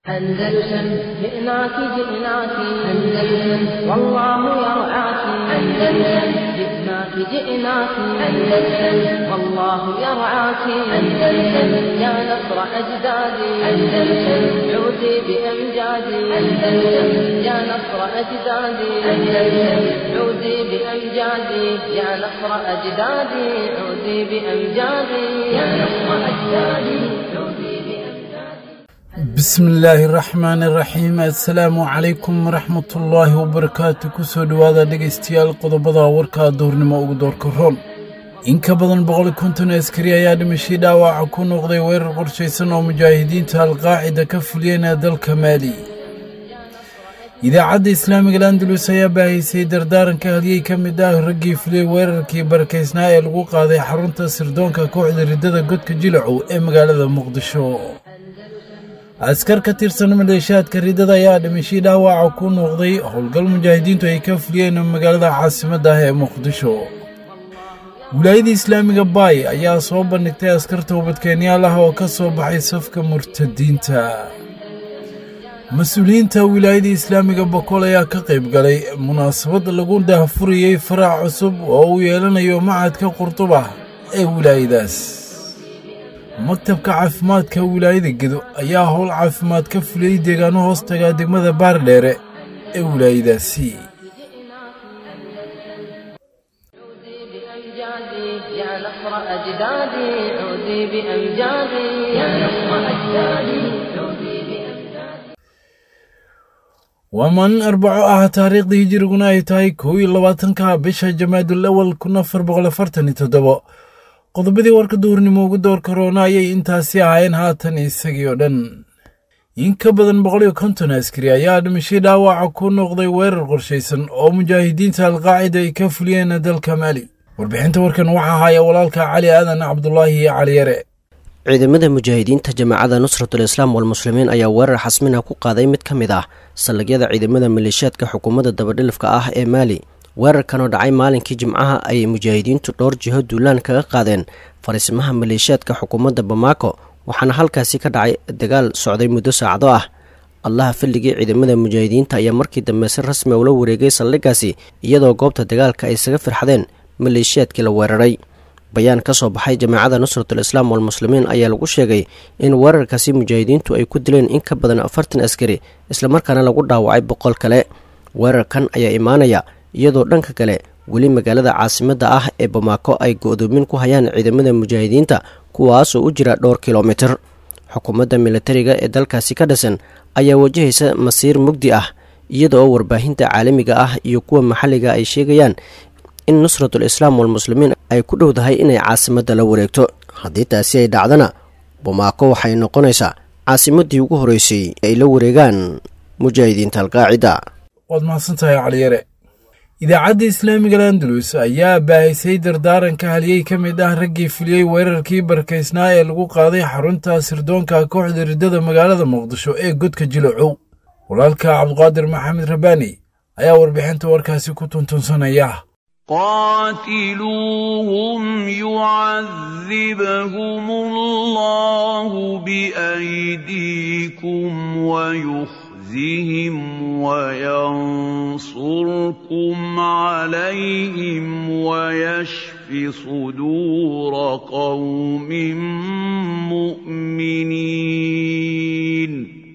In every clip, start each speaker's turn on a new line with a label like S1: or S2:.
S1: أندلسن جئناك جئناك أندلسن والله يرعاك أندلسن جئناك جئناك أندلسن والله يرعاك أندلسن يا نصر أجدادي أندلسن عودي بأمجادي أندلسن يا نصر أجدادي أندلسن عودي بأمجادي يا نصر أجدادي عودي بأمجادي يا نصر أجدادي عودي بأمجادي
S2: bismi illaahi raxmaani raxiim assalaamu calaykum waraxmatullaahi wabarakaatu kusoo dhowaada dhegaystayaal qodobada warka duhurnimo ugu doorka roon in ka badan boqol konton askari ayaa dhimashii dhaawaca ku noqday weerar qorshaysan oo mujaahidiinta alqaacida ka fuliyeen dalka maali idaacadda islaamiga landalus ayaa baahaysay dardaaranka halyey ka mid ah raggii fuliyey weerarkii barakaysnaa ee lagu qaaday xarunta sirdoonka kooxda riddada godka jilacow ee magaalada muqdisho askar ka tirsan maleeshaadka riddada ayaa dhimashii dhaawaca ku noqday howlgal mujaahidiintu ay ka fuliyeen magaalada caasimadda ah ee muqdisho wilaayada islaamiga baay ayaa soo bandhigtay askar toobadkeenyaal ah oo ka soo baxay safka murtadiinta mas-uuliyiinta wilaayada islaamiga bokool ayaa ka qayb galay munaasabad lagu daahfurayey faraac cusub oo uu yeelanayo macadka qurduba ee wilaayadaas maktabka caafimaadka wilaayada gedo ayaa howl caafimaad ka fuliyey deegaano hoos tagaa degmada baardheere ee wilaayadaasi
S1: عودي بأمجادي يا نصر أجدادي عودي بأمجادي يا نصر أجدادي عودي بأمجادي
S2: waa maalin arbaco ah taariikhdii hijiriguna ay tahay kow iyo labaatanka bisha jamaadul awal kun afar boqol afartan iyo toddobo qodobadii warka duurnimo ugu door karoona ayay intaasi ahaayeen haatan isagii oo dhan in ka badan boqol iyo konton askari ayaa dhimashii dhaawaca ku noqday weerar qorshaysan oo mujaahidiinta alqaacida ay ka fuliyeen dalka maali warbixinta warkan waxaa haya walaalka cali aadan cabdulaahi iyo cali yare
S3: ciidamada mujaahidiinta jamaacada nusratul islaam walmuslimiin ayaa weerar xasmina ku qaaday mid ka mid ah saldhigyada ciidamada maleeshiyaadka xukuumadda dabadhilifka ah ee maali weerarkan oo dhacay maalinkii jimcaha ayay mujaahidiintu dhowr jiho duulaan kaga qaadeen fariisimaha maleeshiyaadka xukuumadda bamaako waxaana halkaasi ka dhacay dagaal socday muddo saacado ah allaha filligii ciidamada mujaahidiinta ayaa markii dambe si rasmi ula wareegay saldhiggaasi iyadoo goobta dagaalka ay isaga firxadeen maleeshiyaadkii la weeraray bayaan ka soo baxay jamaacada nusratul islaam walmuslimiin ayaa lagu sheegay in weerarkaasi mujaahidiintu ay ku dileen in ka badan afartan askari islamarkaana lagu dhaawacay boqol kale weerarkan ayaa imaanaya iyadoo dhanka kale weli magaalada caasimadda ah ee bamaako ay go-doomin ku hayaan ciidamada mujaahidiinta kuwaasoo u jira dhowr kilomitir xukuumadda militariga ee dalkaasi ka dhisan ayaa wajahaysa masiir mugdi ah iyada oo warbaahinta caalamiga ah iyo kuwa maxalliga ay sheegayaan in nusratul islaam walmuslimiin ay ku dhowdahay inay caasimadda la wareegto haddii taasi ay dhacdana bamaako waxay noqonaysaa caasimaddii ugu horreysay ay la wareegaan mujaahidiinta alqaacida
S2: waad mahadsantahay cali yare idaacadda islaamiga landalus ayaa baahaysay dardaaranka halyey ka mid ah raggii fuliyey weerarkii barakaysnaa ee lagu qaaday xarunta sirdoonka kooxda riddada magaalada muqdisho ee godka jilacow walaalka cabduqaadir maxamed rabbaani ayaa warbixinta warkaasi ku tuntunsanaya
S4: قاتلوهم يعذبهم الله بأيديكم ويخزهم وينصركم عليهم ويشف صدور قوم مؤمنين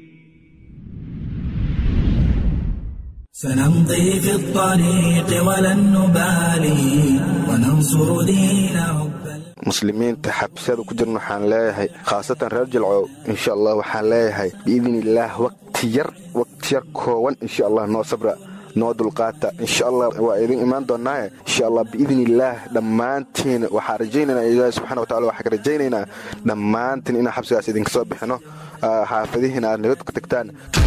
S5: سنمضي في الطريق ولن نبالي وننصر دين رب
S6: muslimiinta xabsiyada ku jirna waxaan leeyahay khaasatan reer jilcow insha allah waxaan leeyahay biidni illaah wakti yar wakti yar koowan insha allah noo sabra noo dulqaata insha allah waa idin imaan doonaaye insha allah biidni illaah dhammaantiin waxaan rajaynaynaa ilaahi subxana watacala waxaan ka rajaynaynaa dhammaantiin inaan xabsigaas idinka soo bixino xaafadihiina aad nabad ka tagtaan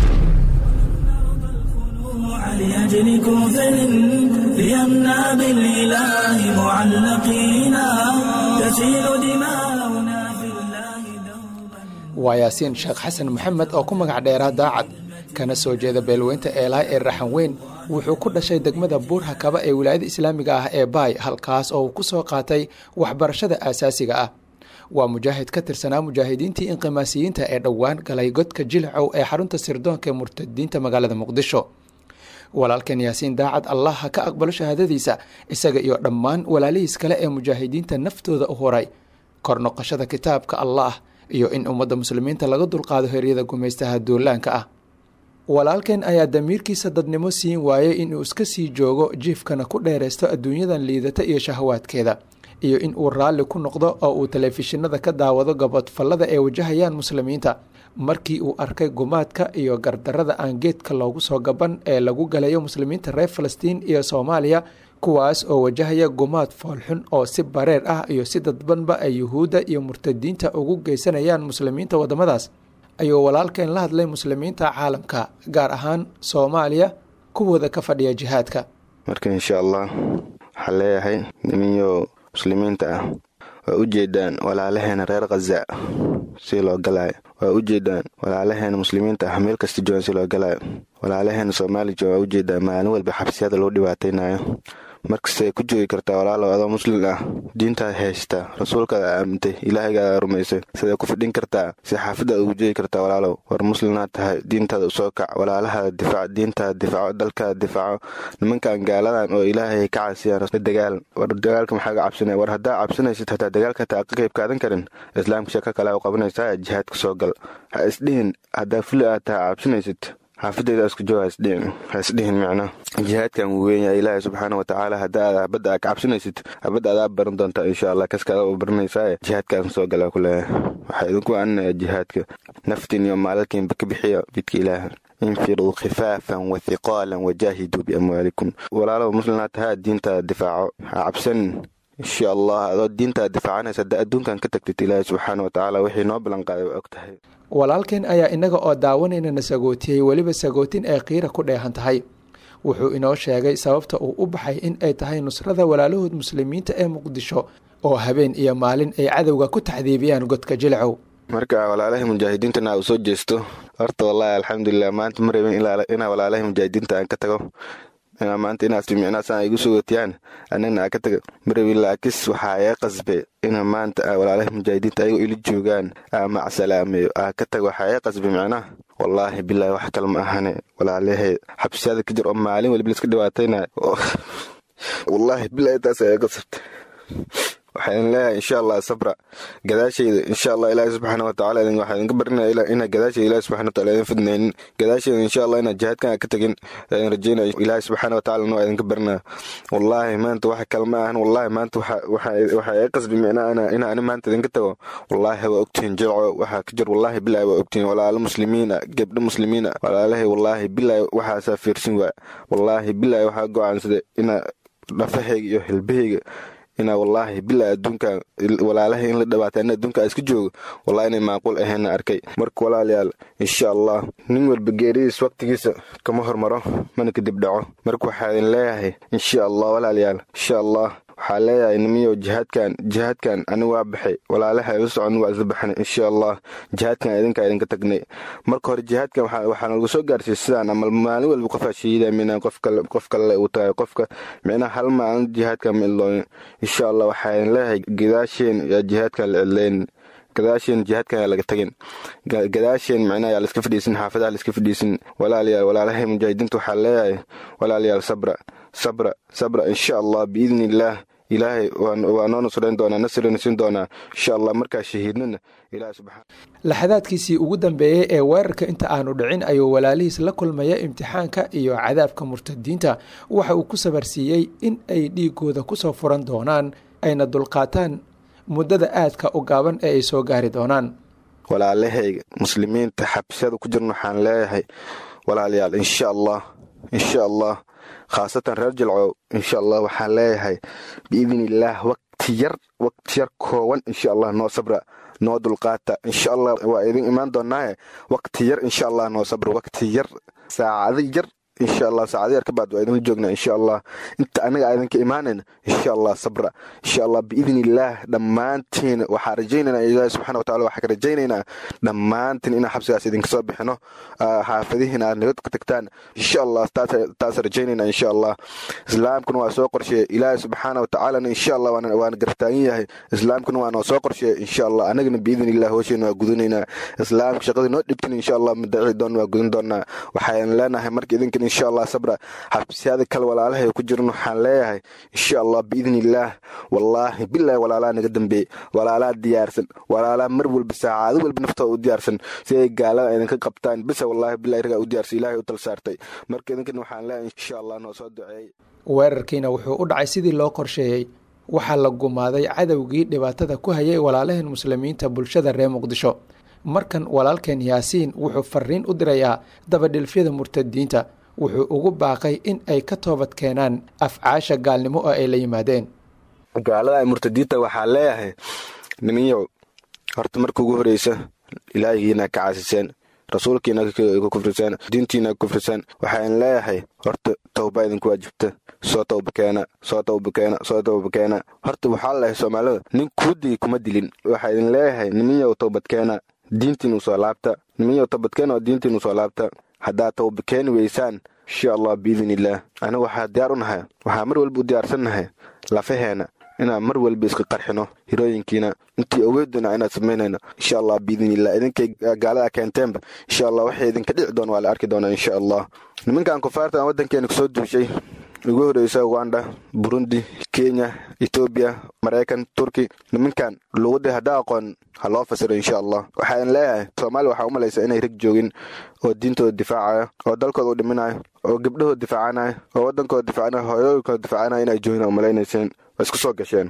S5: لأجل كفر ليمنا بالإله معلقينا تسيل دماؤنا في الله دوبا
S7: waa yaasiin sheekh xasan maxamed oo ku magac dheeraa daacad kana soo jeeda beelweynta eelaay ee raxan weyn wuxuu ku dhashay degmada buurha kaba ee wilaayada islaamiga ah ee baay halkaas oo uu ku soo qaatay waxbarashada aasaasiga ah waa mujaahid ka tirsanaa mujaahidiintii inqimaasiyiinta ee dhowaan galay godka jilcow ee xarunta sirdoonka ee murtadiinta magaalada muqdisho walaalkan yaasiin daacad allah ha ka aqbalo shahaadadiisa isaga iyo dhammaan walaalihiis kale ee mujaahidiinta naftooda u horay kor noqoshada kitaabka allah iyo in ummadda muslimiinta laga dulqaado heryada gumaystaha duulaanka ah walaalkan ayaa damiirkiisa dadnimo siin waayey inuu iska sii joogo jiifkana ku dheeraysto adduunyadan liidata iyo shahawaadkeeda iyo in uu raalli ku noqdo oo uu telefishinada ka daawado gabadfallada ee wajahayaan muslimiinta markii uu arkay gumaadka iyo gardarada aan geedka loogu soo gaban ee lagu galayo muslimiinta reer falastiin iyo soomaaliya kuwaas oo wajahaya gumaad foolxun oo si bareer ah iyo si dadbanba ay yuhuudda iyo murtadiinta ugu geysanayaan muslimiinta waddamadaas ayuu walaalkeen la hadlay muslimiinta caalamka gaar ahaan soomaaliya kuwooda ka fadhiya jihaadka
S6: marka insha allah waxaa leeyahay niminyo muslimiinta ah waa u jeedaan walaalaheena reer khaza si loo galaayo waa u jeedaan walaalaheena muslimiinta ah meel kasta joogan si loo galaayo walaalaheena soomaali joogan waa u jeedaan maalin walba xabsiyada loo dhibaataynayo markastay ku joogi kartaa walaalow adoo muslim ah diintaad haystaa rasuulkaada aamintay ilaahaygaada rumaysay siday ku fidhin kartaa si xaafadaad ugu joogi kartaa walaalow war muslimnaad tahay diintaada usoo kac walaalahaada difaac diintaada difaaco dalkaada difaaco nimankan gaaladan oo ilaahay ka casiyaan dagaal war dagaalka maxaa ga cabsanaya war haddaa cabsanaysid hataa dagaalka taa ka qayb kaadan karin islaamka sheeko kale u qabanaysaa jihaadka soo gal ha isdhihin haddaa fuli aad taha cabsanaysid xaafadeyda isku joog hasdhihin ha isdhihin micna jihaadkan wuu weynyahay ilaahay subxaana watacaala haddaad habadda aa ka cabsanaysid habadda adaa baran doontaa insha allah kaskaada u baranaysaa jihaadkaan soo galaa ku leeyahay waxaa idinku aaninaya jihaadka naftiin iyo maalalkiinba ka bixiya jidka ilaaha infiruu khifaafan wa hiqaalan wajaahiduu biamwaalikum walaalow muslimnaa tahaa diintaada difaaco ha cabsanin insha allah adoo diintaada difaacanaysa hadda adduunkan ka tagtid ilaahay subxaana watacaala wixii noo ballanqaaday waa og tahay
S7: walaalkeen ayaa inaga oo daawanayna sagootiyey weliba sagootin ay qiira ku dheehan tahay wuxuu inoo sheegay sababta uu u baxay in ay tahay nusrada walaalahood muslimiinta ee muqdisho oo habeen iyo maalin ay cadowga ku taxdiibiyaan godka jilcow
S6: marka walaalahay mujaahidiintana uu soo jeesto horta wallaahi alxamdulilah maanta ma rabin inaa walaalahay mujaahidiinta aan ka tago inaa maanta inaas micnaasaan igu sugotiyaan annagna aa ka taga marabin laakis waxaa ee qasbe ina maanta walaalaha mujaahidiinta ayagoo ila joogaan aa macsalaameeyo aa ka taga waxaa ee qasbe micnaha wallaahi bilaahi wax kale ma ahane walaalahay xabsiyada ka jir oo maalin waliba liska dhibaatayna wallaahi bilaahi taas ayaa qasabta waxaan leeyahay insha allah sabra gadaashayda insha allah ilaahi subxaana watacaala waxaa idinka barinaya inaa gadaashayda ilahi subxana wataala idin fidnaynin gadaashayda insha allah inaa jihaadkan ka tagin idin rajeynaya ilaahi subxaana watacaala noo idinka barinaya wallaahi maanta wax kale ma ahan wallaahi maanta waxaa ii qasbi micnaa ina ani maanta idinka tago wallaahi waa ogtihiin jilco waxaa ka jir wallaahi bilaahi waa ogtihiin walaalo muslimiina gebdho muslimiina walaalahay wallaahi bilaahi waxaasaa fiirsin waa wallaahi bilaahi waxaa go-aansaday ina dhafahayga iyo hilbahayga inaa wallaahi bilaa adduunkan walaalahay in la dhawaata in adduunka iska joogo wallahi inay macquul ahayna arkay marka walaalayaal insha allah nin walba geeridiis waqtigiisa kama hormaro mana kadib dhaco marka waxaa idin leeyahay insha allah walaalayaal insha allah waxaa leeyahay nimiyo jihaadkan jihaadkan ani waa baxay walaalaha ilu socon waa isla baxnay insha allah jihaadkan idinkaa idinka tagnay marka hore jihaadkan waxaa nagu soo gaarsiiyey sidaan amal maalin walba qofaa shahiida mina qof kale uu tahay qofka micnaha hal maalin jihaadkan ma iloonin insha allah waxaa idin leeyahay gadaasheen yaa jihaadkan la cidlaynin gadaasheen jihaadkan yaa laga tagin gadaasheen micnaha yaa laiska fadhiisin xaafadaha laiska fadhiisin walaalayaal walaalahay mujaahidiinta waxaa leeyahay walaalayaal sabra sabra sabra insha allah biidni illaah ilaahay waa noo nusrayn doonaa nasrina siin doonaa insha allah markaa shahiidnana ilaah subxaan
S7: laxadaadkiisii ugu dambeeyey ee weerarka inta aanu dhicin ayuu walaalihiis la kulmaya imtixaanka iyo cadaabka murtadiinta waxa uu ku sabarsiiyey in ay dhiigooda kusoo furan doonaan ayna dulqaataan muddada aadka u gaaban ee ay soo gaari doonaan
S6: walaalahayga muslimiinta xabsiyada ku jirna waxaan leeyahay walaalayaal insha allah insha allah khaasatan reer jilcow insha allah waxaan leeyahay biidni illaah waqti yar waqti yar kooban insha allah noo sabra noo dulqaata insha allah waa idin imaan doonaaye waqti yar insha allah noo sabra waqti yar saacado yar insha allah saacado yar ka baad waa idinla joognaa insha allah inta anaga idinka imaanayna insha allah sabra insha allah biidni illaah dhammaantiin waxaa rajaynaynaa ilaahi subxana watacala waxaa ka rajaynaynaa dhammaantiin inaan xabsigaas idinka soo bixino xaafadihiina aad nabad ku tagtaan insha allah taas rajaynaynaa insha allah islaamkuna waa soo qorsheeye ilaahi subxaana watacaalana insha allah waana gartaagan yahay islaamkuna waa noo soo qorsheeye insha allah anagana biidni illah hoosheena waa gudanaynaa islaamka shaqadii noo dhibtin insha allah madaci doon waa gudan doonaa waxaan leenahay marka idinkan insha allah sabra xabsiyada kale walaalahay ku jiran waxaan leeyahay insha allah biidni illaah wallaahi bilaahi walaalaa naga dambeeyey walaalaa diyaarsan walaalaa mar walba saacado walba naftooda u diyaarsan si ay gaalada idinka qabtaan bisa wallaahi bilahi ragaa u diyaarsan ilaahay u tal saartay marka idinkan waxaan leeyahay insha allah noo soo duceeyey
S7: weerarkiina wuxuu u dhacay sidii loo qorsheeyey waxaa la gumaaday cadowgii dhibaatada ku hayay walaalaheen muslimiinta bulshada reer muqdisho markan walaalkeen yaasiin wuxuu fariin u dirayaa dabadhilfyada murtadiinta wuxuu ugu baaqay in ay ka toobad keenaan afcaasha gaalnimo oo ay la yimaadeen
S6: gaalada ay murtadiinta waxaa leeyahay niminyow horta marka ugu horeysa ilaahigiina ka caasiseen rasuulkiina ka kufriseen diintiina ka kufriseen waxaan leeyahay horta towba idinku waajibta soo towba keena soo towba keena soo towba keena horta waxaa leeyahay soomaalida nin kuudii kuma dilin waxaa idin leeyahay niminyow towbad keena diintiinu soo laabta niminyow towbadkeena oo diintiinu soo laabta haddaad towba keeni weysaan insha allah biidn illaah aniga waxaa diyaar u nahay waxaa mar walba u diyaarsannahay lafaheena inaan mar walba iska qarxino hirooyinkiina intii aweeduna inaad samaynayno insha allah biidn illah idinkay gaalada keenteenba insha allah waxay idinka dhici doon waa la arki doonaa insha allah nimankan kufaarta aan waddankeena kusoo duushay ugu horeysa uganda burundi kenya etoobiya maraykan turki nimankan luuqadii haddaa aqoon ha loo fasiro insha allah waxaan leeyahay soomaaliya waxaa u malaysa inay rag joogin oo diintooda difaacaya oo dalkooda u dhiminayo oo gabdhahooda difaacanaya oo waddankooda difaacanaya hooyooyinkooda difaacanaya inay joogin oo malaynayseen waa isku soo gasheen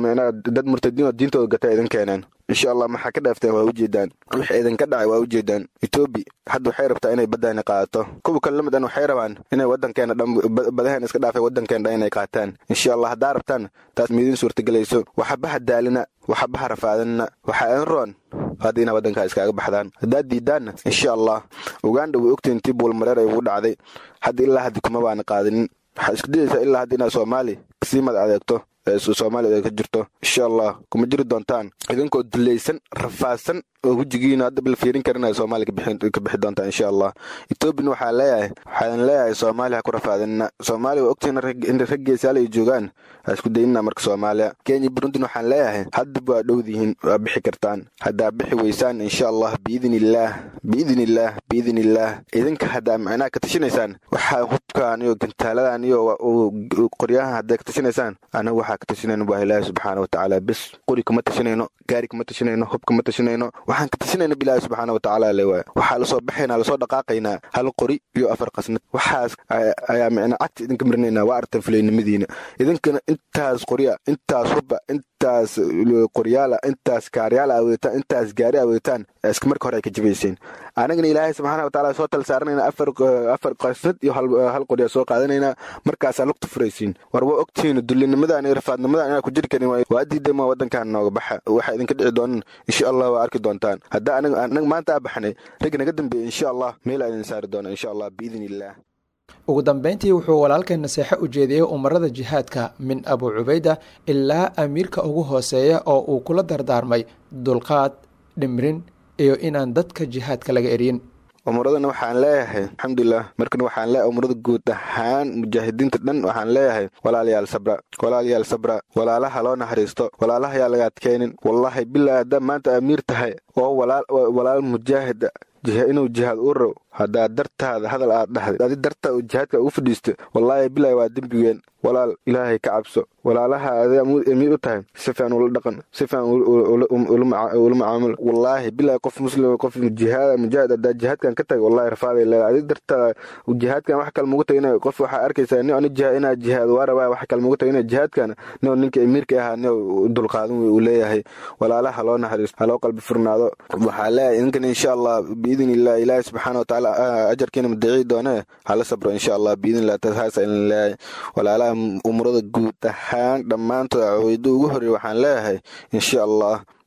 S6: dad murtadiin oo diintooda gata idin keeneen insha allah maxaa ka dhaafteen waa ujeedaan wixii idinka dhacay waa ujeedaan etoobi hadda waxay rabtaa inay baddaani qaadato kuwa kale lamidan waxay rabaan inay waddankeena dhan badaheen iska dhaafay waddankeena dhan inay qaataan insha allah haddaa rabtaan taas miidin suurtagelayso waxabaha daalina waxabaha rafaadinna waxaa idin roon hadda inaa waddankaa iskaaga baxdaan haddaad diidaanna insha allah uganda way ogtiin tii buulmareer ay ugu dhacday hadda ilaa haddi kuma baana qaadinin waxaad isku dayaysaa ilaa hadda inaad soomaali kasii mad adeegto soomaaliya ay ka jirto insha allah kuma jiri doontaan idinkoo dulaysan rafaadsan oo wejigiina hadda bal fiirin karin ay soomaaliya ka bixi doontaan insha allah etoobiyana waxaa leeyahay waxaan leeyahay soomaaliya ha ku rafaadinna soomaaliya waa ogtiin in raggeesaal ay joogaan ha isku daynina marka soomaaliya kenya burundina waxaan leeyahay haddaba waa dhowdihiin waa bixi kartaan haddaa bixi weysaan insha allah biidn illaah biidn illaah biidn illaah idinka haddaa macnaha ka tashinaysaan waxaa hubkaan iyo gantaaladan iyo qoryahan hadday ka tashinaysaan aniga waxaa ka tashinayno waa ilaahi subxaana watacaala bes qori kama tashinayno gaari kama tashinayno hub kama tashinayno waxaan ka tashinayna bilaahi subxaana watacaala le waay waxaa lasoo baxaynaa lasoo dhaqaaqaynaa hal qori iyo afar qasnad waxaas ayaa micna cagta idinka marinaynaa waa artan fulaynimadiina idinkana intaas qorya intaas hubba intaas qoryaala intaas kaaryaala aweetaan intaas gaari aweetaan iska marka hore ay ka jibayseen anagana ilaahay subxaana watacaala soo tal saaranayna afar afar qasnad iyo hal qorya soo qaadanaynaa markaasaa lugta furaysiin war waa ogtihiin dullinimadan iyo rafaadnimadan inaa ku jiri karin waa diidama waddankan nooga baxa waxaa idinka dhici doonan insha allah waa arki doontaan haddaa anaga maanta aa baxnay rag naga dambeeya insha allah meel aa idin saari doona insha allah biidn illaah
S7: ugu dambeyntii wuxuu walaalkeen naseexo u jeediyey umarada jihaadka min abu cubayda ilaa amiirka ugu hooseeya oo uu kula dardaarmay dulqaad dhimrin iyo inaan dadka jihaadka laga eryin
S6: umuradana waxaan leeyahay alxamdulilah markana waxaan leeyahay umurada guud ahaan mujaahidiinta dhan waxaan leeyahay walaalayaal sabra walaalayaal sabra walaalaha loo naxariisto walaalaha yaa laga adkaynin wallaahi bilaa haddaa maanta amiir tahay oo walaal mujaahida inuu jihaad u row haddaa dartaada hadal aad dhahday adi dartaada jihaadka ugu fadhiista wallaahi bilaahi waa dembigeen walaal ilaahay ka cabso walaalaha adaa amiir u tahay si fiican ula dhaqan si fiican ula macaamul wallaahi bilaahi qof muslim qof jihaad mujaahid haddaa jihaadkan ka tagay wallaahi rafaaday leedahay adi dartaada jihaadkan wax kale mugu tagay qof waxaa arkaysaa nin ani jihaad inaa jihaad waa rabaa wax kale mugu tagay inaa jihaadkan nin ninka amiirka ahaa nin dulqaadan uu leeyahay walaalaha loo naxariisto haloo qalbi furnaado waxaa leeyahay idinkan insha allah biidn illah ilaahi subxaana watacaala ajarkiina madaciyi doonee hala sabro insha allah biidn illah tasaasa idin leeyahay walaalaha umurada guud ahaan dhammaantood caweydo ugu horreey waxaan leeyahay insha allah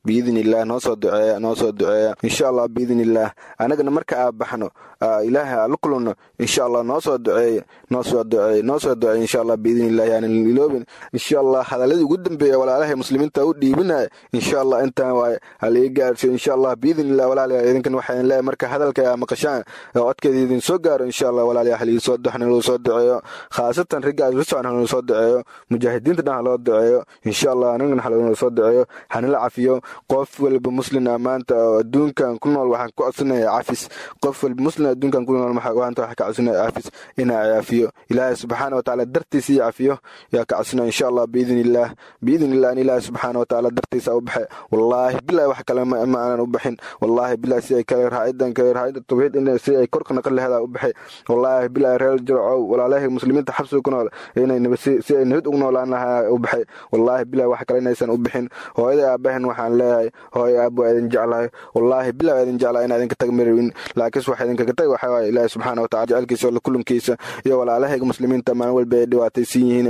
S6: biidni illah noo soo duceeya noo soo duceeya insha allah biidni illah anagana marka aa baxno ilaahay aa la kulanno insha allah noo soo duceeya noo soo duceeya noo soo duceeya insha allah biidni illah yaanan iloobin insha allah hadaladii ugu dambeeya walaalahay muslimiinta u dhiibinaya insha allah intaan waaye halii gaarsiyo insha allah biidni illah walaalayaal idinkan waxaan leeyahay marka hadalka aa maqashaan codkeeda idin soo gaaro insha allah walaalayaal halii soo duxna loo soo duceeyo khaasatan ragga la socon haloo soo duceeyo mujaahidiinta dhan haloo duceeyo insha allah anagana haloo soo duceeyo hanala cafiyo qof walba muslim ah maanta oo adduunkan ku nool waxaan ku codsanaya cafis qof walba muslim adduunkan ku nool maanta waxaan ka codsanaya cafis inaa cafiyo ilaahay subxaana watacaala dartiisa ii cafiyo yaa ka codsanaya insha allah biidni illah biidni illah in ilaahay subxaana watacaala dartiisa u baxe wallaahi bilahi wax kale ma aanan u baxin wallaahi bilahi si ay kale raacidan kale raacida tawxiid in si ay korka naqan laheeda u baxay wallaahi bilahi reer jircow walaalahay muslimiinta xabsiga ku nool inay si ay nabad ugu noolaan lahaa u baxay wallaahi bilahi wax kale inaysan u bixin hooyada aabahan waxaan leeyahay hooyo aab waa idin jeclahay wallaahi bilah waa idin jeclahay inaa idinka tag marawin laakiinse waxa idinkaga tag waxaa waaye ilaahi subxaana watacala jecelkiisa oo kulankiisa iyo walaalahayga muslimiinta maalin walba ay dhibaataysan yihiin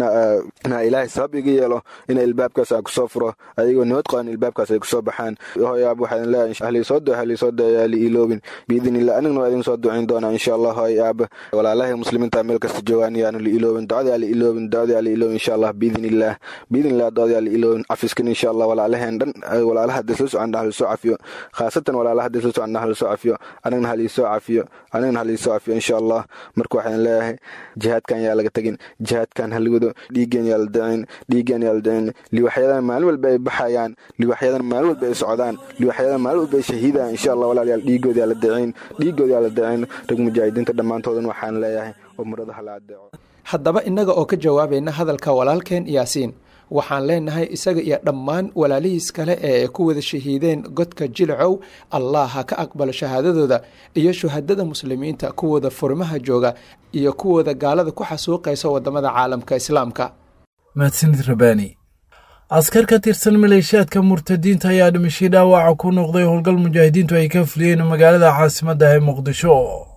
S6: inaa ilaahay sabab iga yeelo ina ilbaabkaas aa kusoo furo ayagoo nabad qaban ilbaabkaas ay kusoo baxaan hooyo aab waxaa idin leeyahay halii soo duce halii soo duce yaa li iloobin biidni illah anigna waa idin soo ducayn doonaa insha allah hooyo aab walaalahay muslimiinta meel kasta joogaan yaanu li iloobin ducada yaa li iloobin ducada yaa li iloobin insha allah biidni illah biidni illah ducada yaa li iloobin cafiskan insha allah walaalaheen dhan walaalaha hadda soo socon hal soo cafiyo khaasatan walaalaha hadda soo socon hal soo cafiyo anagna hal soo cafiyo anagna hal soo cafiyo insha allah marka waxaan leeyahay jihaadkan yaa laga tagin jihaadkan hal wado dhiigeen yaa la dacin dhiigeen yaa la dacin liwaxyadan maalin walba ay baxayaan liwaxyadan maalin walba ay socdaan liwaxyadan maalin walba ay shahiidaan insha allah walaalayaal dhiigood yaa la dacin dhiigood yaa la dacin rag mujaahidiinta dhammaantoodan waxaan leeyahay umrada hala adeeco
S7: haddaba innaga oo ka jawaabayna hadalka walaalkeen yaasiin waxaan leenahay isaga iyo dhammaan walaalihiis kale ee ku wada shahiideen godka jilcow allah ha ka aqbalo shahaadadooda iyo shuhadada muslimiinta kuwooda furmaha jooga iyo kuwooda gaalada ku xasuuqaysa wadamada caalamka islaamka
S2: mahadsanid rabaani askar ka tirsan maleeshiyaadka murtadiinta ayaa dhimashay dhaawaca ku noqday howlgal mujaahidiintu ay ka fuliyeen magaalada caasimadda ee muqdisho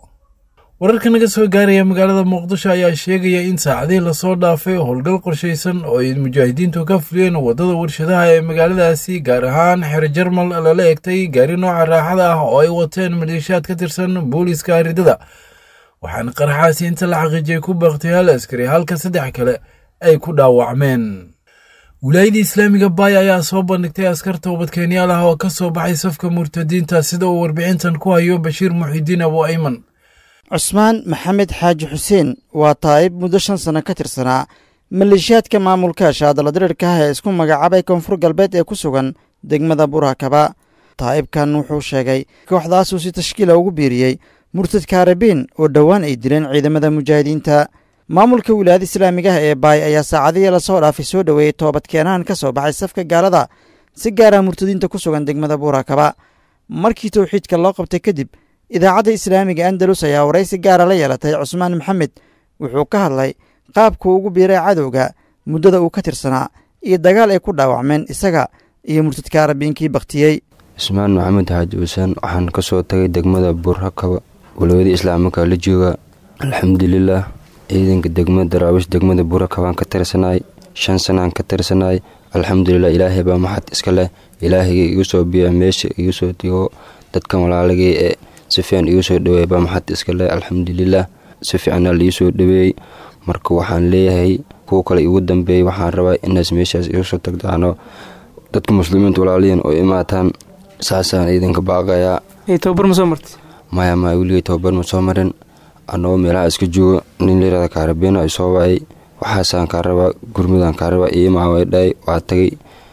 S2: wararka naga soo gaaraya magaalada muqdisho ayaa sheegaya in saacadihii lasoo dhaafay howlgal qorshaysan oo ay mujaahidiintu ka fuliyeen waddada warshadaha ee magaaladaasi gaar ahaan xero jarmal lala egtay gaari nooca raaxada ah oo ay wateen maleeshiyaad ka tirsan booliiska aridada waxaana qaraxaasi inta la xaqiijiyay ku baaktay hal askari halka saddex kale ay ku dhaawacmeen wilaayadii islaamiga baay ayaa soo bandhigtay askar toobadkeenyaal ah oo ka soo baxay safka murtadiinta sida uu warbixintan ku hayo bashiir muxidiin abu ayman
S8: cusmaan maxamed xaaji xuseen waa taa'ib muddo shan sanno ka tirsanaa maleeshiyaadka maamulka shaadaladirirka ah ee isku magacaabay koonfur galbeed ee ku sugan degmada burakaba taa'ibkan wuxuu sheegay kooxdaasuu si tashkiila ugu biiriyey murtadka arabiin oo dhowaan ay dileen ciidamada mujaahidiinta maamulka wilaayada islaamiga ah ee baay ayaa saacadihii lasoo dhaafay soo dhoweeyey toobadkeenahan ka soo baxay safka gaalada si gaara murtadiinta ku sugan degmada burakaba markii towxiidka loo qabtay kadib idaacadda islaamiga andalus ayaa waraysi gaara la yeelatay cusmaan maxamed wuxuu ka hadlay qaabkuu ugu biiray cadowga muddada uu ka tirsanaa iyo dagaal ay ku dhaawacmeen isaga iyo murtadka arabiinkii bakhtiyey
S9: cusmaan maxamed xaaji xuseen waxaan ka soo tagay degmada buurhakaba walwada islaamika la jooga alxamdulilaah ciidanka degmada daraawish degmada buurhakabaan ka tirsanaay shan sanaan ka tirsanaay alxamdulilah ilaahay baa maxad iska leh ilaahayga igu soo biya meesha igu soo digo dadkan walaalagay ee si fiican igu soo dhaweey baa maxad iska leh alxamdulilah si fiicana liii soo dhaweeyey marka waxaan leeyahay kuwa kale igu dambeeyey waxaan rabaa inaas meeshaas igu soo tagdaano dadka muslimiinta walaaliyan oo imaataan saasaan idinka baaqayaa
S10: tababar ma soo martay
S9: maya maya weligay tababar ma soo marin annagoo meelaha iska joogo nin layirahda kaarabeena ay soo wacay waxaasaan kaa rabaa gurmudaan kaa rabaa iimaa way dhahay waa tagay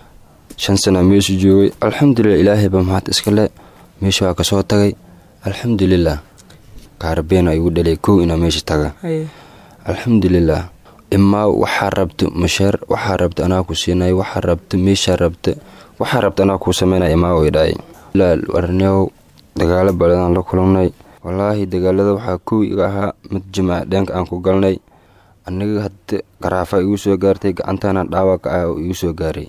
S9: shan sanaa meesha joogay alxamdulilah ilaahay baa maxad iska le meesha waa kasoo tagay alxamdulilah kaarabeena igu dhalay kow inaa meesha taga alxamdulilah imaa waxaa rabta masheer waxaa rabta anaa ku siinay waxaa rabta meeshaa rabta waxaa rabta anaa kuu sameynaya imaa way dhahay warneow dagaalo baladaan la kulannay wallaahi dagaalada waxaa kow iga ahaa mid jimaac dheenka aan ku galnay aniga hadda garaafa igu soo gaartay gacantaana dhaawaca ah oo igu soo gaaray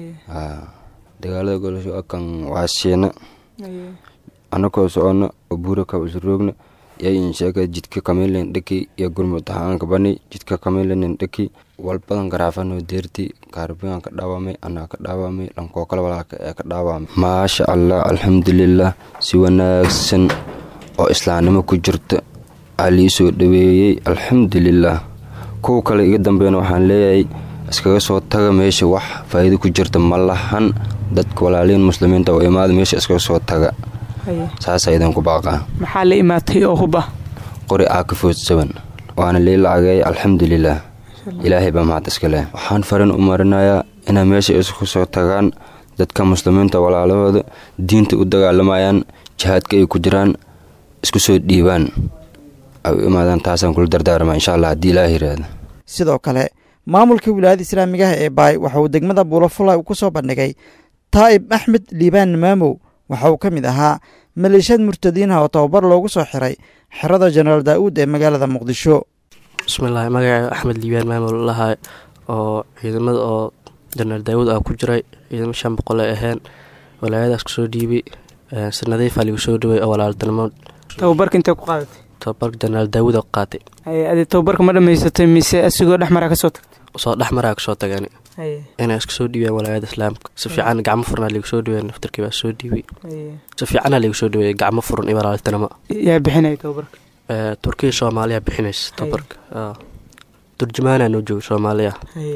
S9: dagaalada golasho kan waa siina anakoo socono oo buura kaba isroogna yayin sheega jidka kamilen dheki iyo gurmud ahaanka bani jidka kamilenin dheki walbadan garaafano deerti kaarbigan ka dhaawamay anaa ka dhaawamay dhankoo kale walaalka ee ka dhaawamay maasha allah alxamdulilah si wanaagsan oo islaamnimo ku jirta aa lii soo dhaweeyey alxamdulilah kuwa kale iga dambeyn waxaan leeyahay iskaga soo taga meesha wax faa'iido ku jirta ma lahan dadka walaaliin muslimiinta oo imaada meesha iskaga soo taga saasaa idinku baaqaa
S10: maxaa la imaatay oo huba
S9: qori aa ka foodsaban waana lii lacageey alxamdulilah ilaahay baa mahad iska leh waxaan farin u marinayaa inay meesha isku soo tagaan dadka muslimiinta walaalahooda diinta u dagaalamayaan jihaadka ay ku jiraan isku soo dhiibaan ay u imaadaan taasaan kula dardaarmaa insha allah haddii ilaaha yiraahda
S8: sidoo kale maamulka wilaayada islaamigaha ee baay waxa uu degmada buulafula ku soo bandhigay taa'ib axmed liibaan maamow waxa uu ka mid ahaa maleeshiyad murtadiinha oo tababar loogu soo xiray xerada jenaraal daa'uud ee magaalada muqdisho
S11: bismillaahi magaca axmed liibaan maamul lahaa oo ciidamada oo jenaraal daawuud ah ku jiray ciidamo shan boqol ay aheen walaayadaas kusoo dhiibay sanadiifaa ligu soo dhaway oo walaaltinimo
S10: tababarka intee ku qaadatay
S11: tababarka jenaraal daawuud oo qaatay
S10: adi tababarka ma dhamaysatay mise asigoo dhexmaraa kasoo tagtay
S11: soo dhexmaraa kasoo tagani inay iska soo dhiibeen walaayada islaamka si fiican gacmo furnaa ligu soo dhawey naftarkii baa soo dhiibay si fiicana ligu soo dhaweeyey gacmo furan iyo walaaltinimo
S10: yaa bixinaya tababarka
S11: turkiya soomaaliya bixinaysa tababarka turjumaana noo jooga soomaaliya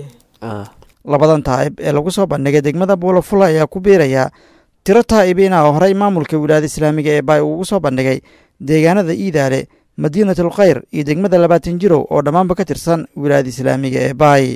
S8: labadan taa'ib ee lagu soo bandhigay degmada buulafula ayaa ku biiraya tiro taa'ibiina oo horey maamulka wilaayada islaamiga ee baay ugu soo bandhigay deegaanada iidaale madiinatul khayr iyo degmada labaatan jirow oo dhammaanba ka tirsan wilaayada islaamiga ee baay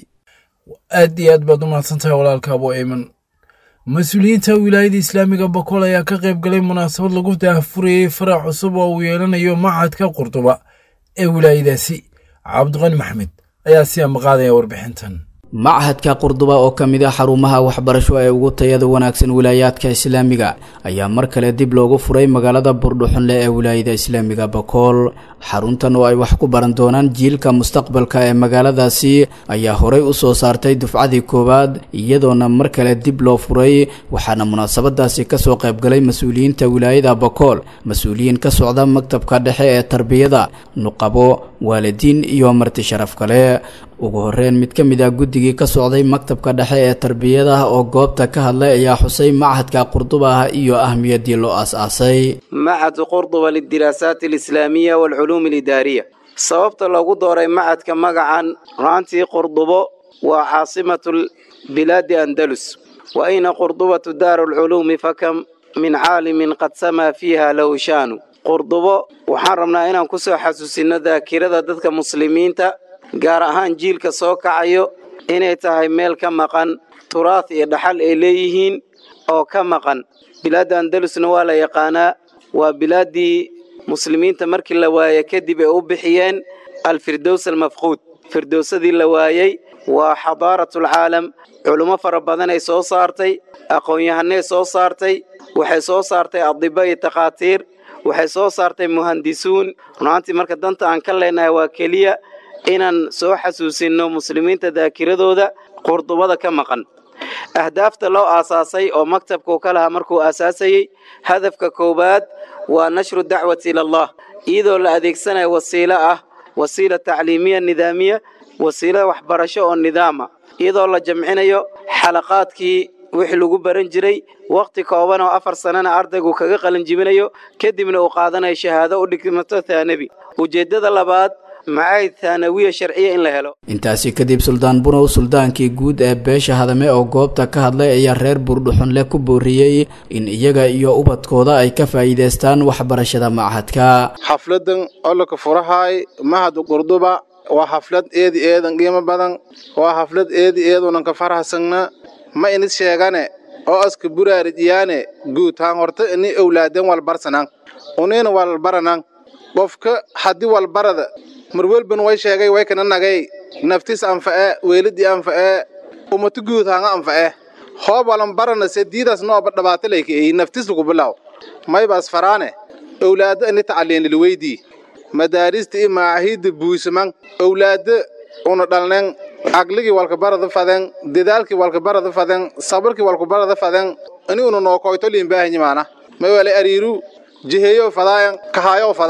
S2: aad iyo aad baad u mahadsantahay walaalka abo eyman mas-uuliyiinta wilaayada islaamiga bokool ayaa ka qayb galay munaasabad lagu daahfurayey farac cusub oo uu yeelanayo machadka qurduba ee wilaayadaasi cabdiqani maxmed ayaa si amaqaadaya warbixintan
S12: machadka qurduba oo ka mid ah xarumaha waxbarasho ee ugu tayada wanaagsan wilaayaadka islaamiga ayaa mar kale dib loogu furay magaalada burdhuxunle ee wilaayada islaamiga bakool xaruntan oo ay wax ku baran doonaan jiilka mustaqbalka ee magaaladaasi ayaa horey u soo saartay dufcadii koowaad iyadoona mar kale dib loo furay waxaana munaasabadaasi kasoo qaybgalay mas-uuliyiinta wilaayada bakool mas-uuliyiin ka socda maktabka dhexe ee tarbiyada nuqabo waalidiin iyo marti sharaf kale ugu horeyn mid ka mid ah guddigii ka socday maktabka dhexe ee tarbiyada oo goobta ka hadlay ayaa xusay machadka qurduba iyo ahmiyaddii loo aas-aasay
S13: machad qurduba lidiraasaat alislaamiya waalculuum alidaariya sababta loogu dooray machadka magacan rucantii qurdubo waa caasimatu bilaadi andalus wa ayna qurdubatu daaru lculuumi fakam min caalimin qad samaa fiiha lahu shaanu qurdubo waxaan rabnaa inaan ku soo xasuusino daakirada dadka muslimiinta gaar ahaan jiilka soo kacayo inay tahay meel ka maqan turaad iyo dhaxal ay leeyihiin oo ka maqan bilaadda andalusna waa la yaqaanaa waa bilaaddii muslimiinta markii la waaye kadib ay u bixiyeen alfirdows almafquud firdowsadii la waayey waa xadaaratul-caalam culummo fara badan ay soo saartay aqoon-yahanay soo saartay waxay soo saartay adiba iyo takhaatiir waxay soo saartay muhandisuun runaantii marka danta aan ka leenahay waa keliya inaan soo xasuusinno muslimiinta daakiradooda qurdubada ka maqan ahdaafta loo aasaasay oo maktabkuu ka lahaa markuu aasaasayey hadafka koowaad waa nashru dacwati ilallah iyadoo la adeegsanayo wasiilo ah wasiila tacliimiya nidaamiya wasiilo waxbarasho oo nidaama iyadoo la jamcinayo xalaqaadkii wixii lagu baran jiray wakhti kooban oo afar sannana ardaygu kaga qalinjibinayo kadibna uu qaadanayo shahaado u dhigmato thaanabi ujeeddada labaad macaahid thaanawiya sharciya in la helo
S12: intaasi kadib suldaan bunow suldaankii guud ee beesha hadame oo goobta ka hadlay ayaa reer buurdhuxunle ku booriyey in iyaga iyo ubadkooda ay ka faa'iidaystaan waxbarashada machadka
S14: xafladan ololka furahaay mahad qurduba waa xaflad eedi eedan qiimo badan waa xaflad eedi eedunan ka farahsagna ma inis sheegane oo aska buraarijiyaane guud haan horta ini owlaaden walbarsanan unina walbaranan qofka haddii walbarada marwelban way sheegay way kana nagay naftis anfa'e weelidii anfa'e umatu guud haanga anfa'e hoob walan barana sediidaas nooba dhabaatalayka eyi naftis lagu bilaw maybaas faraane owlaado ini tacaliinlilweydii madaarista iyo macaahidda buusaman owlaado una dhalnen aqligii walkabarada faden dedaalkii walkabarada faden sabarkii walkabarada faden ini una nookoyto liimbaahanyimaana may wale ariiru jiheeyo fadaayan kahaayo fadaayan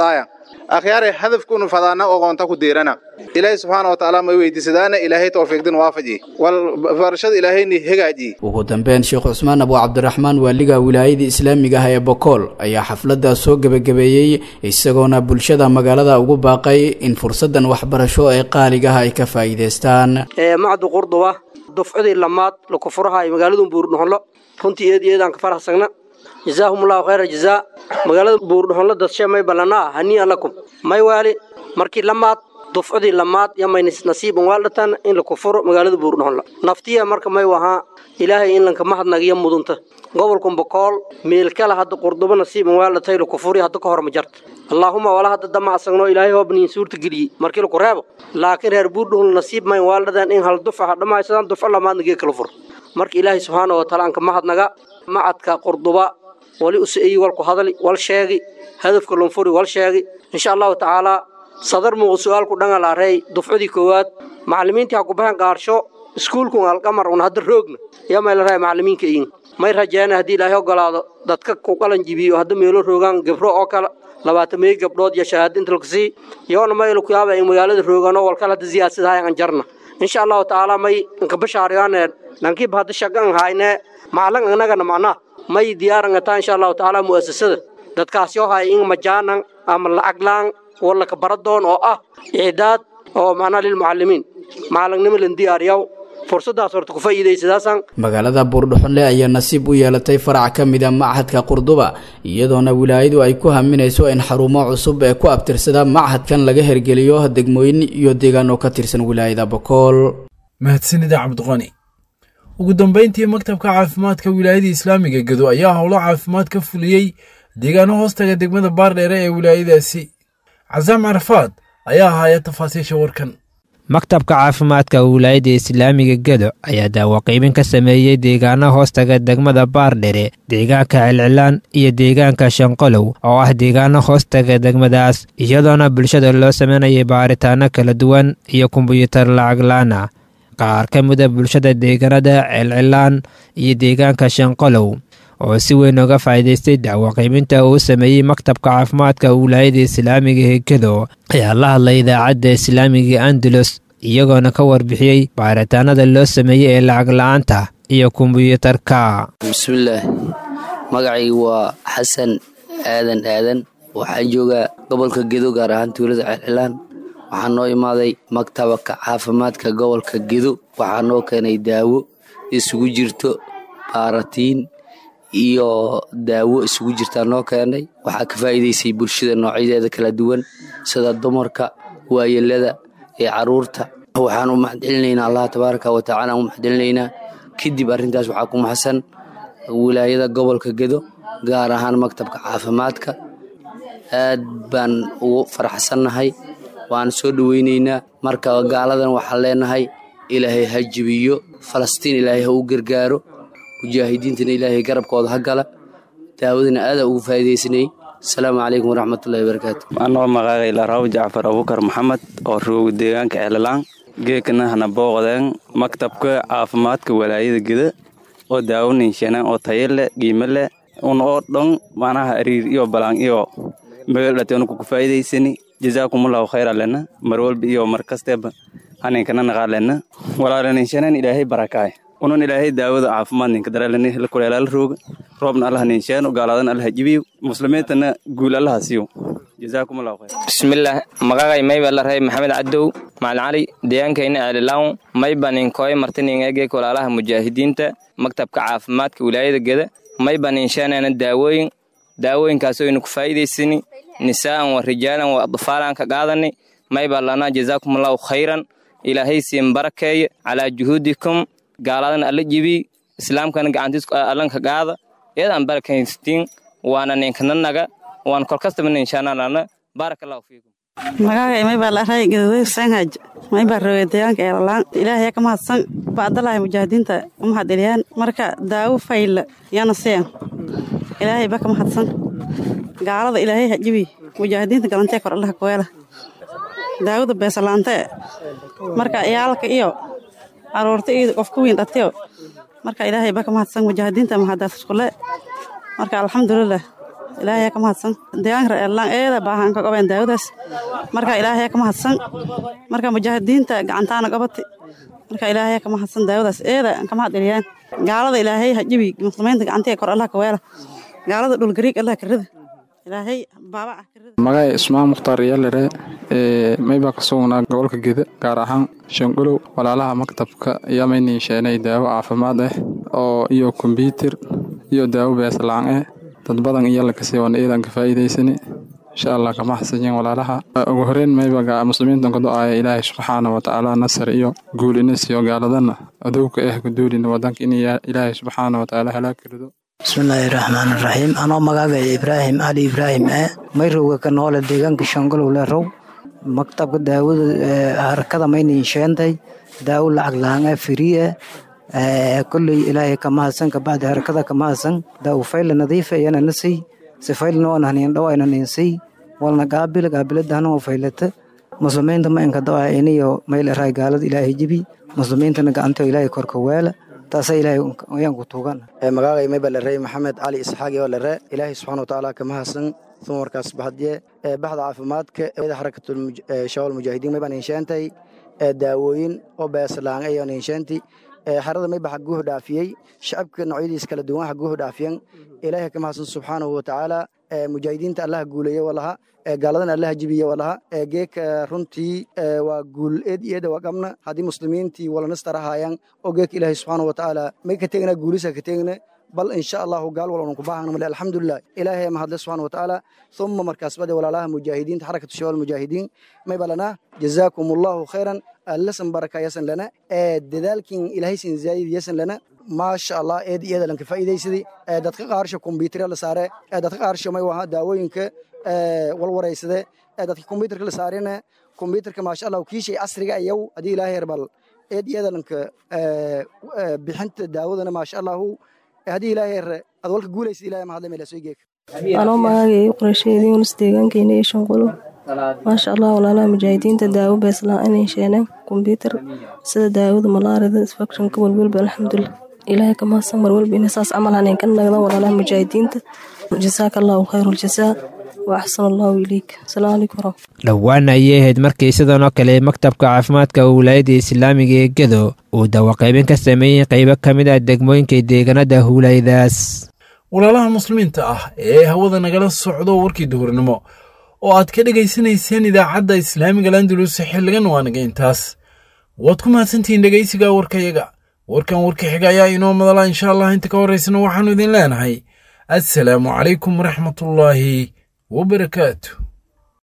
S14: akhyaare hadafkunu fadaana ogoonta ku deerana ilaahay subxaana watacaala may weydiisadaana ilaahay tawfiiqdin waafaji wal barashada ilaahayni hagaaji
S12: ugu dambeyn sheekh cusmaan abu cabdiraxmaan waaliga wilaayada islaamiga ah ee bokool ayaa xafladda soo gebagabeeyey isagoona bulshada magaalada ugu baaqay in fursadan waxbarasho ee qaaligaha ay ka faa'iidaystaan
S15: macdu qurduba dufcadii lamaad laku furahayo magaaladu buurdhuxonlo runtii eed eedaan ka faraxsagna jazaahumullahu khayra jazaa magaalada buurdhuxonlo dadshe may ballanaa hanii'an lakum may waali markii lamaad dufcadii lamaad yamaynis nasiiban waaldhatan in laku furo magaalada buurdhuxonlo naftiya marka may wahaa ilaahay in lanka mahadnagiyo mudunta gobolkan bokool meelkala hadda qurdubo nasiiban waaldhatay laku furi hadda ka hor ma jarta allaahuma wala hadda dama asagno ilaahay hoobniin suurta geliyey markii laku reebo laakiin reer buurdhuxonlo nasiib mayn waaldhadan in hal dufca hadhammaysadaan dufco lamaadna gee kala furo marka ilaahay subxaana wataala anka mahadnaga macadka qurduba wali usaeyi walku hadali wal sheegi hadafka lunfuri wal sheegi insha allahu tacaalaa sadar muuqu su-aalku dhangal arey dufcadii koowaad macallimiintii ha ku baxeen qaarsho iskuulkun alqamar un hadda roogna yaa may la rahay macallimiinka iin may rajeena haddii ilaahay ogolaado dadka ku qalan jibiyo hadda meelo roogaan gebro oo kale labaatan meey gabdhood iyo shahaado inta laku sii yoona maylu ku yaaba in magaalada roogaano walkale hadda siyaasadahay an jarna insha allahu tacaalaa may inka bashaariyaane dhankiiba hadda shagan hayne macalin annagana macnaa may diyaarangataa insha allahu tacaala mu'asasada dadkaasi oo hay in majaanan ama lacaglaan wallaka baradoon oo ah icdaad oo macnaa lilmucallimiin macalingnimo lan diyaariyaw fursadaas horta ku faa'iidaysadaasaan
S12: magaalada buurdhuxonle ayaa nasiib u yeelatay farac ka mid a machadka qurduba iyadoona wilaayadu ay ku haminayso in xarumo cusub ee ku abtirsada machadkan laga hergeliyo degmooyin iyo deegaan oo ka tirsan wilaayada bokool
S2: mahadsanida cabdiqani ugu dambayntii maktabka caafimaadka wilaayada islaamiga gedo ayaa howlo caafimaad ka fuliyey deegaano hoostaga degmada baardheere ee wilaayadaasi casaam carafaad ayaa ahaaya tafaasiisha warkan
S16: maktabka caafimaadka wilaayadda islaamiga gedo ayaa daawaqiibin ka sameeyey deegaano hoostaga degmada baardhere deegaanka celcilaan iyo deegaanka shanqolow oo ah deegaano hoostaga degmadaas iyadoona bulshada loo sameynayay baaritaano kala duwan iyo kombuyuutar lacaglaana qaar ka mida bulshada deegaanada celcilaan iyo deegaanka shanqolow oo si weyn uga faa'iidaystay dacwaqiibinta uu sameeyey maktabka caafimaadka wilaayada islaamiga ee gedo ayaa la hadlay idaacadda islaamiga andalus iyagoona ka warbixiyey baaritaanada loo sameeyey ee lacag la-aanta iyo kombuyuutarka
S17: bismillaah magacaygu waa xasan aadan aadan waxaa joogaa gobolka gedo gaar ahaan tuulada celcilaan waxaa noo imaaday maktabaka caafimaadka gobolka gedo waxaa noo keenay daawo isugu jirto baaratiin iyo daawo isugu jirtaa noo keenay waxaa ka faa'iidaysay bulshada noocyadeeda kala duwan sida dumarka waayelada ee caruurta waxaan u maxadcelinaynaa allah tabaaraka wa tacaala u maxadcelinaynaa kadib arrintaas waxaa ku maxsan wilaayada gobolka gedo gaar ahaan maktabka caafimaadka aad baan ugu faraxsannahay waan soo dhoweynaynaa marka gaaladan waxaan leenahay ilaahay ha jibiyo falastiin ilaahay ha u gargaaro mujaahidiintana ilaahay garabkooda ha gala daawadana aadaa ugu faa'iidaysanayay asalaamu calaykum waraxmatullahi wabarakaatu
S18: anoo maqaaqay laraw jacfar abubakar maxamed oo rooga deegaanka ceelalaan geekana hana booqdeen maktabka caafimaadka walaayada geda oo daawaninshanaan oo tayo leh qiimo leh un oo dhan macnaha ariir iyo balaan iyo megeldhate unuku ku faa'iidaysani jazaakumullahu khayra lena mar walba iyo mar kasteeba haninkana naqaa lena walaalaninshanaan ilaahay barakaay unun ilaahay daawada caafimaad ninka daraalani la kuleelaala rooga roobna allaha ninsheeno gaalaadana allaha jibiyo muslimiintana guul allaha siiyo jazaakumullahu khayr
S19: bismillaah magaqay mayba la ray maxamed cadow macalin cali deegaankayna ceelilawn mayba ninkooy martiningeegek walaalaha mujaahidiinta maktabka caafimaadka wilaayada geda mayba ninsheenana daawooyin daawooyinkaasoo aynu ku faa'iidaysani nisaa'an wa rijaalan wa adfaalan ka qaadani mayba lana jazaakumullahu khayran ilaahay siin barakeeye calaa juhuudikum gaaladan alla jibi islaamkana gacantiis allanka qaada eedaan barakaystiin waana ninkananaga waan kolkastaba ninshaanalana baarakallahu fiikum
S20: magaaga maybaa laray gaduday sanhaj maybaa roge deegaanka eelalaan ilaahay ka mahadsan baadalahay mujaahidiinta u mahadceliyaan marka daawo fayla yana seen ilaahay ba ka mahadsan gaalada ilaahay hajibi mujaahidiinta galantee kor allaha kuweela daawada beesalaante marka iyaalka iyo caruurta iyo qofka weyn dhatiyo marka ilaahay ba ka mahadsan mujaahidiinta mahadaas iskule marka alxamdulilah ilaahay ka mahadsan deegaanka reerlaan eeda baahan ka qabeen daawadaas marka ilaahay ka mahadsan marka mujaahidiinta gacantaana qabati marka ilaahay ka mahadsan daawadaas eeda ka mahad celiyaan gaalada ilaahay hajibi muslimiinta gacantii kor allah ka weela gaalada dhul gariig allah ka rida ilaahay baaba ah
S21: magacay ismaan mukhtaar iyalere ee maybaa ka sugnaa gobolka geda gaar ahaan shangolow walaalaha maktabka ayaa maynin sheenay daawo caafimaad ah oo iyo kombyuutar iyo daawo beeslaan ah dad badan iyo lakasii wana eedan ka faa'iidaysani insha allah kama xasanyin walaalaha ugu horeyn mayba muslimiintan ka do-aaya ilaahay subxaana watacaala nasar iyo guul ina siiyo gaaladana adowka ah guduulina wadanka in ilaahay subxaana watacaala halaag karido
S22: bismillaahi raxmaan raxiim anoo magacaya ibraahim ali ibraahim e mayrowga ka noole deegaanka shangolow lerow maktabka daawada harakada maynin sheentay daawo lacag lahaan firiye kolley ilaahay kamahadsan kabacdi harakada kamahadsan daawo fayla nadiifa iyana nasay sifaylna oona hanin dhawayna ninsay walna gaabila gaabiladahna oo faylata muslimiinta ma inka dawa iniyo mayl eray gaalada ilaahay jibi muslimiintana gacanto ilaahay korka weela taasa ilaahay ayaan ku tuugan
S23: magacay mayba lere maxamed cali isxaaq oo lere ilaahay subxaana watacaala kama hasan uma markaas baxdiye baxda caafimaadka eeda xarakatul shawal mujaahidiin maybaan insheentay daawooyin oo beeslaan ayoon insheenti xerada mayba xaguhu dhaafiyey shacabka noocyadiis kala duwan xaguhu dhaafiyan ilaahay kama hasan subxaanahu watacaala mujaahidiinta allaha guuleeye walaha gaaladana allaha jibiye walaha geeka runtii waa guul eed iyada waa qabna haddii muslimiintii walanastarahaayaan oo geeka ilaahay subxaanahu watacaala may ka tegna guulisa ka tegna bal insha allahu gaal walban ku baahana male alxamdulilah ilaahay mahadle subxaana watacaala uma markaas bade walaalaha mujaahidiinta xarakatu shawal mujaahidiin may balana jazaakum allahu khayran allasan baraka yasan lana dadaalkin ilaahay sin zaayid yasan lana maasha allah eed iyada lanka faa'iidaysadii dadka qaarsha kombyuutarya la saare dadka qaarsha may waha daawooyinka walwaraysade dadka kombyuutarka la saarena kombyuutarka maasha allah kiishay casriga ayaw haddii ilaahay herbal eed iyada lanka bixinta daawadana maasha allahu haddii ilaahay her ad walka guulaysa ilahay mahadle meel soo geeka
S24: anoo magacay qorasheedii unus deegaankeena iyo shanqulo maasha allah walaalaha mujaahidiinta daawo beeslaan inay sheeneen kombyuutar sida daawada malaarida isfakshonka walwalba alxamdulilah ilaahay ka mahadsan mar walba inay saas camal haneen ka nagdaan walaalaha mujaahidiinta jasaaka allahu khayru ljazaa wa axsan allahu ileyk asalaamu calaykum waraxmat
S16: dhowaan ayay ahayd markii sidan oo kale maktabka caafimaadka wilaayadda islaamiga ee gedo uu dawaqaybin ka sameeyey qaybo ka mid ah degmooyinka deegaanada huulaydaas
S2: walaalaha muslimiinta ah ee hawada nagala socdo warkii duhurnimo oo aad ka dhegaysanayseen idaacadda islaamiga landulus xilligan waanaga intaas waad ku mahadsantihiin dhegaysiga warkayaga warkan warka xiga ayaa inoo madala insha allah inta ka horraysana waxaannu idin leenahay assalaamu calaykum waraxmatullaahi wabarakaatu